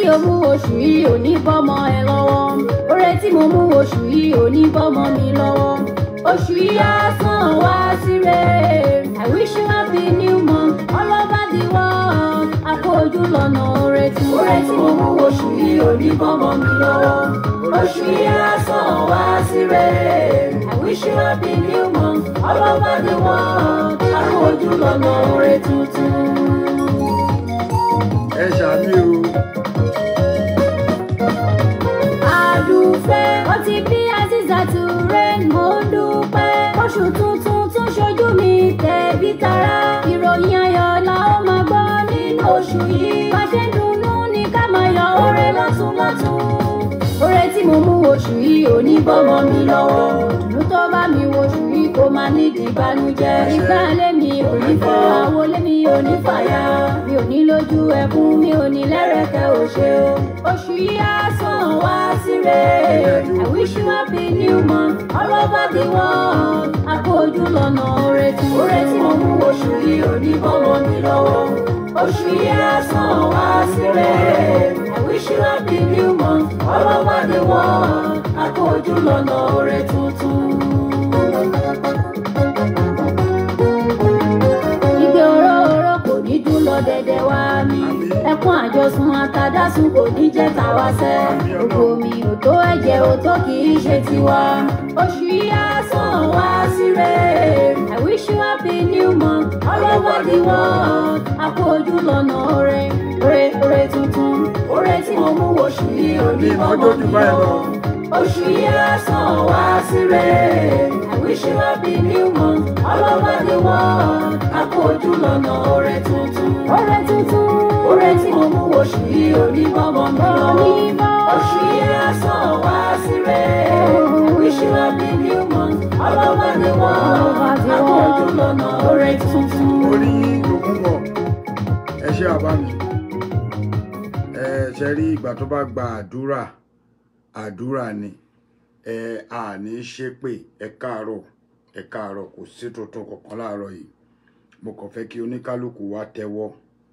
o mú oṣù yìí ò ní bọ́mọ ẹ lọ́wọ́ oore tí mo mú oṣù yìí ò ní bọ́mọ mi lọ́wọ́ oṣù yìí á sàn wá síre I wish you happy new month all over the world àpòjù lọ́nà oore tí oore tí mo mú oṣù yìí ò ní bọ́mọ mi lọ́wọ́ oṣù yìí á sàn wá síre I wish you happy new month all over the world àpòjù lọ́nà oore tuntun. ẹ ṣàmì o àdùfẹ́ ó ti bí Azizatu rain mo ń dúpẹ́ oṣù tuntun tún ṣojú mi tẹ̀bí tará ìròyìn ayọ̀ la ó máa gbọ́ nínú oṣù yìí bá ṣe ń dunnú ní ká máa yọ oore lọ́tún lọ́tún oore tí mo mú oṣù yìí ò ní bọ́mọ mi lọ́wọ́ dùnú tó bá mi wo oṣù yìí kó máa nídìí ìbànújẹ́ ìgbà lémi ò ní fọ́ àwo lémi ò ní fàyà mi ò ní lójú ẹkún mi ò ní lẹ́rẹ̀kẹ́ òṣè o oṣù yìí á sàn wá síre I wish you happy new month all over the world àpòjù lọ́nà oore tí oore tí mo mú oṣù yìí ò ní bọ́mọ mi lọ́wọ́ oṣù yìí á sàn wá síre I wish you happy new month all over the world àpòjù lọ́nà oore tuntun. Igbe oró oró kò ní dún lọ dẹ̀dẹ̀ wá mi. Ẹkún àjọsùn àtàdásùn kò ní jẹ́ tàwa sẹ́. Gbogbo mi ò tó ẹ̀jẹ̀ ò tó kì í ṣe tiwa. Oṣù yìí á sàn wá síre. I wish you happy new month all over the world. Àpòjù lọ́nà oore, oore oore tuntun. Oore tí mo mú oṣù yìí ò ní bọ́mọ mi lọ́wọ́. Oṣù yìí á sàn wá síre. I wish you happy new month all over the world. Àpòjù lọ́nà oore tuntun. Oore tuntun. Oore tí mo mú oṣù yìí ò ní bọ́mọ mi lọ́wọ́. Oṣù yìí á sàn wá síre. I wish you happy new month all over the world. Àpòjù lọ́nà oore tuntun. orí lògùn bọ̀ ẹ ṣe àbá mi ẹ ṣe rí ìgbà tó bá gba àdúrà àdúrà ni ẹ àní ṣépè ẹ káàárọ̀ ẹ káàárọ̀ kò sí tuntun kankan láàárọ̀ yìí mo kàn fẹ́ kí oníkálukú wa tẹ́wọ́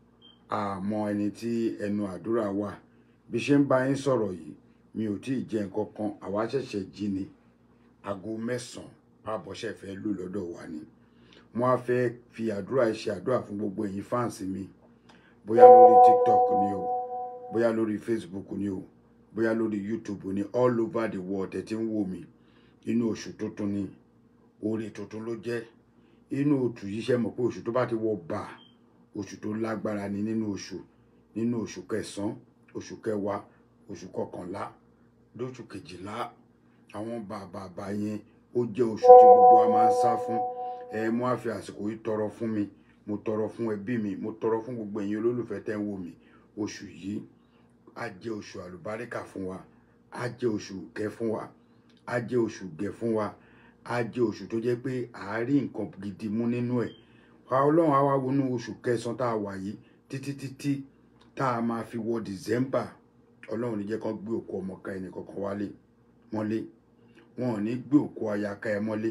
àmọ́ ẹni tí ẹnu àdúrà wà bí ṣe ń bá yín sọ̀rọ̀ yìí mi ò tí ì jẹ nǹkan kan àwa ṣẹ̀ṣẹ̀ jí ni aago mẹ́sàn-án àbọ̀ṣẹ̀ fẹ́ lù lọ́dọ̀ wa ni wọ́n á fẹ́ fi àdúrà ṣe àdúrà fún gbogbo ẹ̀yin fáǹsì mi bóyá lórí tiktok ni o bóyá lórí facebook ni o bóyá lórí youtube ni all over the world ẹ ti ń wò mí inú oṣù tuntun ni oore tuntun ló jẹ́ inú oṣù yìí ṣe mọ̀ pé oṣù tó bá ti wọ bà oṣù tó lágbára ni nínú oṣù nínú oṣù kẹsàn-án oṣù kẹwàá oṣù kọkànlá lóṣù kejìlá àwọn bàbàbà yẹn ó jẹ́ oṣù tí gbogbo wa máa ń sá fún ẹ mo á fi àsìkò yìí tọrọ fún mi mo tọrọ fún ẹbí mi mo tọrọ fún gbogbo ẹ̀yin olólùfẹ́ tẹ́ ń wò mí oṣù yìí á jẹ́ oṣù àlùbáríkà fún wa á jẹ́ oṣù kẹ́ fún wa á jẹ́ oṣù gẹ̀ fún wa á jẹ́ oṣù tó jẹ́ pé àárín nǹkan gidi mú nínú ẹ̀ wa ọlọ́run á wá wọnú oṣù kẹsàn-án tá a wà yìí títí títí tá a máa fi wọ december ọlọ́run ní jẹ́ kán gbé òkú ọmọ ká ẹnì kankan wálé mọ́lé wọn ò ní gbé òkú aya ká ẹ mọ́lé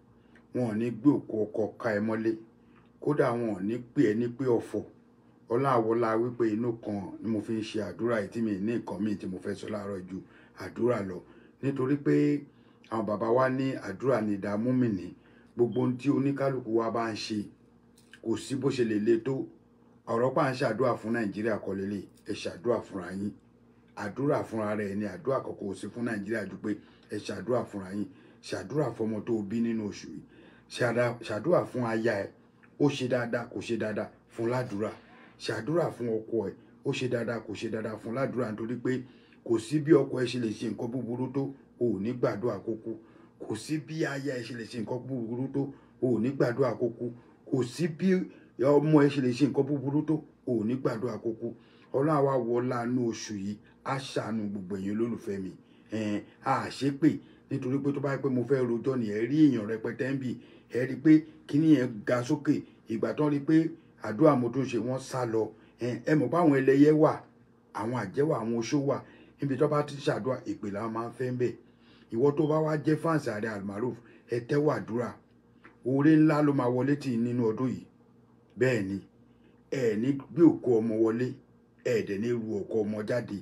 wọn ò ní gbé òkú ọkọ ká ẹ mọ́lé kódà wọn ò ní pè ẹ́ ní pé ọ̀fọ̀ ọláwọlá wípé inú kan ni mo fi ń ṣe àdúrà yìí tí mi ní nǹkan míì tí mo fẹ́ sọ láàárọ̀ ju àdúrà lọ nítorí pé àwọn bàbá wa ní àdúrà ní ìdààmú mi ní gbogbo ohun tí oníkálukú wa bá ń ṣe kò sí bó ṣe lè le tó ọ̀rọ̀ pa ń ṣàdúrà fún nàìjíríà kọ́ lélẹ̀ ẹ ṣàdúrà fúnra yín àdúrà fúnra rẹ̀ ni àdúrà kọ̀ọ̀kan ò sí fún nàìjíríà ju pé ẹ ṣàdúrà fúnra yín ṣàdúrà fọmọ tó o bí nínú oṣù yìí ṣàdá- ṣàdúrà fún aya ẹ ó ṣe dáadáa kò ṣe dáadáa fún ládùúrà ṣàdúrà fún ọkọ ẹ ó ṣe dáadáa kò ṣe dáadáa fún ládùúrà nítorí pé kò sí bí ọkọ ẹ ṣe lè ṣe nǹkan búburú tó o ò ní gbàdúrà kókó kò sí bí aya ẹ ṣe lè ṣe nǹkan búburú tó o ò ní gbàdúrà kókó kò sí bí ọmọ ẹ ṣe lè ṣe nǹkan búburú tó o ò ní gbàdúrà kókó ọlọ́run àwa wọlá inú oṣù yìí á ṣàánú gbogbo ẹ̀yin olólùfẹ́ mi ẹ̀ẹ́n a ṣépè nítorí pé tó bá yẹ pé mo fẹ́ rojọ́ ni ẹ rí èèyàn rẹpẹtẹ ń bì ẹ rí i pé kíní yẹn ga sókè ìgbà tán rí i pé àdúrà mo tó ń ṣe wọ́n sá lọ ẹ̀ẹ́n ẹ mọ̀ pé àwọn ẹlẹ́yẹ wà àwọn àjẹ́ wà àwọn oṣó wà níbi tó bá ti ṣàdúrà ìpè làwọn máa ń fẹ́ ń bẹ̀ ìwọ tó bá wá jẹ́ fáǹsì ààrẹ almaroof ẹ tẹ́wọ́ àdúrà oore ńlá ló máa wọlé tì í nínú ọdún yìí bẹ́ẹ̀ ni ẹ ní gbé òkú ọmọ wọlé ẹ dẹ̀ ní ru òkú ọmọ jáde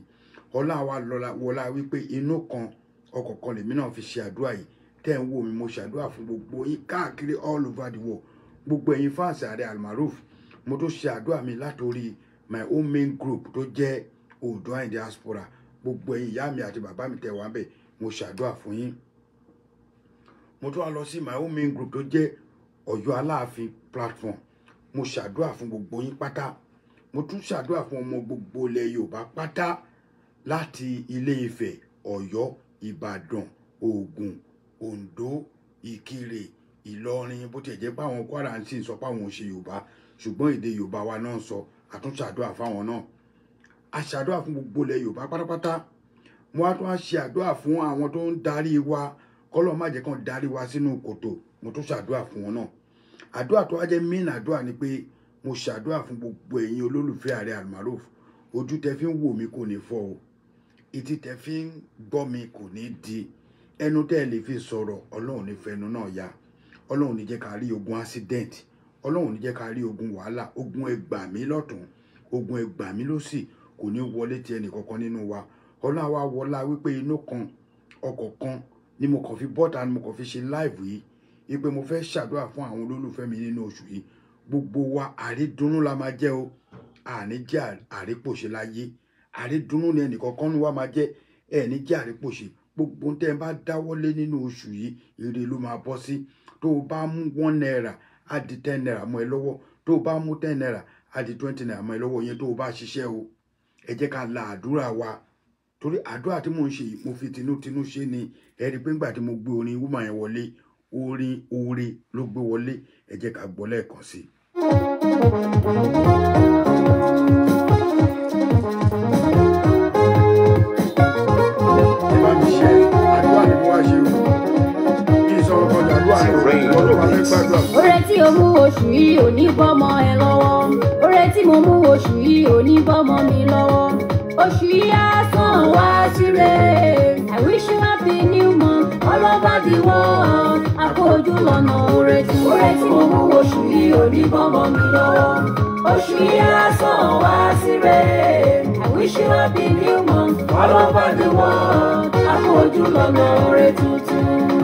ọlá wa lọ́la wọlá wípé inú kan ọkọ̀ kan lèmi náà fi ṣe àdúrà yìí tẹ́ ń wò mí mo ṣàdúrà fún gbogbo yín káàkiri all over the world gbogbo ẹ̀yin fáǹsì ààrẹ almaroof mo tó ṣe àdúrà mi látòrí my own main group tó jẹ́ Oòduà in diaspora gbogbo ẹ̀yin ìyá mi àti bàbá mi tẹ̀ wá bẹ̀ mo ṣàdúrà fún yín mo tún wá lọ sí my own main group tó jẹ́ Ọ̀yọ́ Aláàfin platform mo ṣàdúrà fún gbogbo yín pátá mo tún ṣàdúrà fún ọmọ gbogbo ilẹ̀ Yorùbá pátá láti Ilé Ifẹ̀ Ọ̀yọ́ Ìbàdàn Ògùn Oǹdó Ìkirè Ìlọrin bó tiẹ̀ jẹ́ pé àwọn Kwara ń sì sọ pé àwọn ò ṣe Yorùbá ṣùgbọ́n èdè Yorùbá wa náà ń sọ àtúnṣàdúrà fáwọn náà a ṣàdúrà fún gbogbo ilẹ̀ Yorùbá pátápátá mo wá tún wá ṣe àdúrà fún àwọn tó ń darí wa kọ́lọ́ má jẹ́ kàn darí wa sínú kòtò mo tún ṣàdúrà fún wọn náà àdúrà tó wá jẹ́ main àdúrà ni pé mo ṣàdúrà fún gbogbo ẹ̀yin olólùfẹ́ ààrẹ almaroof ojú tẹ fi ń wò mí kò ní fọ́ o etí tẹ fi ń gbọ́ mi kò ní di ẹnu tẹ́ ẹ lè fi sọ̀rọ̀ ọlọ́run ní fẹnu náà ya ọlọ́run ní jẹ́ ká rí ogun accident ọlọ́run ní jẹ́ ká rí ogun wàhálà ogun ẹgbà mí lọ́tún ogun ẹgbà mí lọ́sì kò ní wọlé ti ẹnì kankan nínú wa ọlọ́run àwa wọlá wípé inú kan ọkọ̀ kan ni mo kàn fi bọ́ta ni mo kàn fi ṣe láìvù yìí wípé mo fẹ́ ṣàdúrà fún àwọn olólùfẹ́ mi nínú oṣù yìí gbogbo wa àrídùnnú la máa jẹ́ o àní jẹ́ àrípòṣe láyé àrídùnnú ni ẹnìkankan ní wa máa jẹ́ ẹni jẹ́ àrípòṣe gbogbo tẹ́ ẹ bá dáwọ́lé nínú oṣù yìí ire ló máa bọ́ sí tó o bá mú one naira á di ten naira mọ́ ẹ lọ́wọ́ tó o bá mú ten naira á di twenty naira mọ́ ẹ lọ́wọ́ yẹn tó o bá ṣiṣẹ́ o ẹ jẹ́ ká la àdúrà wa torí àdúrà tí mò ń ṣe yìí mo fi tinútinú ṣe ni ẹ rí i pé ńgbà tí mo gbé orin woman yẹn wọlé orin oore ló gbé wọlé ẹ jẹ́ ká gbọ́ lẹ́ẹ̀kan sí i. ẹ bá mi ṣe àdúrà ni mo wá ṣe o kí n sọ̀rọ̀ kan àdúrà ni o wọ́n ló bá fẹ́ gbàdúrà. Oore tí o mú oṣù yìí ò ní bọ́mọ ẹ lọ́wọ́. Oore tí mo mú oṣù yìí ò ní bọ́mọ mi lọ́wọ́. Oṣù yìí á sàn wá síre. I wish you happy new month all over the world. Àpò ojú lọ́nà oore tí oore tí mo mú oṣù yìí ò ní bọ́mọ mi lọ́wọ́. Oṣù yìí á sàn wá síre. I wish you happy new month all over the world. Àpò ojú lọ́nà oore tuntun.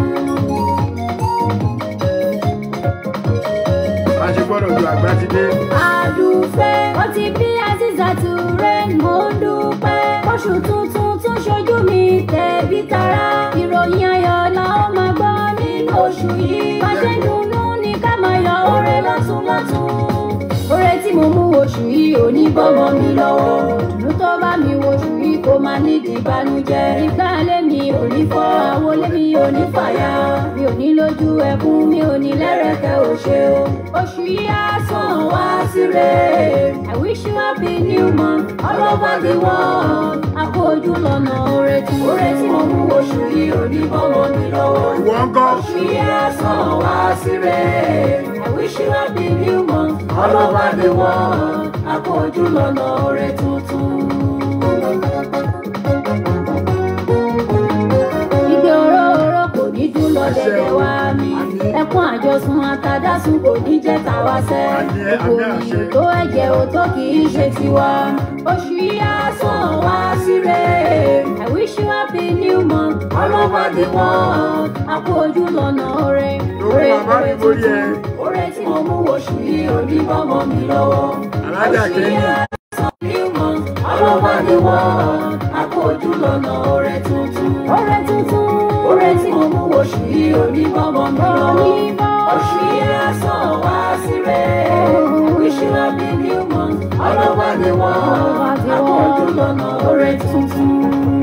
a ṣe gbọ́dọ̀ ju àgbà ti dé. àdùfẹ́ ó ti bí azizatu rain mo ń dúpẹ́ oṣù tuntun tún ṣojú mi tẹ̀bí tará ìròyìn ayọ̀ la ó máa gbọ́ nínú oṣù yìí bá ṣe ń dunnú ní ká máa yọ oore lọ́tún lọ́tún oore tí mo mú oṣù yìí ò ní bọ́mọ mi lọ́wọ́ dùnú tó bá mi wo oṣù yìí kó máa nídìí ìbànújẹ́ ìgbà lé mi ò ní fọ́ àwo lé mi ò ní fàyà mi ò ní lójú ẹkún mi ò ní lẹ́rẹ̀kẹ́ òṣè o oṣù yìí á sàn wá síre I wish you happy new month all over the world àpò ojú lọ́nà oore tí oore tí mo mú oṣù yìí ò ní bọ́mọ mi lọ́wọ́ ìwọ ń kọ́. oṣù yìí á sàn wá síre I wish you happy new month all over the world àpò ojú lọ́nà oore tuntun. Igbe òróró kò ní dún lọ dẹ̀dẹ̀ wá mi. Ẹkún àjọsùn àtàdásùn kò ní jẹ́ tàwa sẹ́. Àmì ẹ- Gbogbo àmì àṣẹ. ìyìn tó ẹ̀jẹ̀ ò tó kì í ṣe tiwa. Oṣù yìí á sàn wá síre. I wish you happy new month all over the world. Àpò ojú lọ́nà oore. Lórí bàbá mi borí ẹ. Oore tí mo mú oṣù yìí ò ní bọ́mọ mi lọ́wọ́. Alájà Oṣù yìí kẹ́yìn. á new month all over the world. Àpò ojú lọ́nà oore tuntun. Oore tuntun. Oore tí mo mú oṣù yìí ò ní bọ́mọ mi lọ́wọ́. Oṣù yìí á sàn wá síre. Wish you happy new month all over the world. Àpò ojú lọ́nà oore tuntun.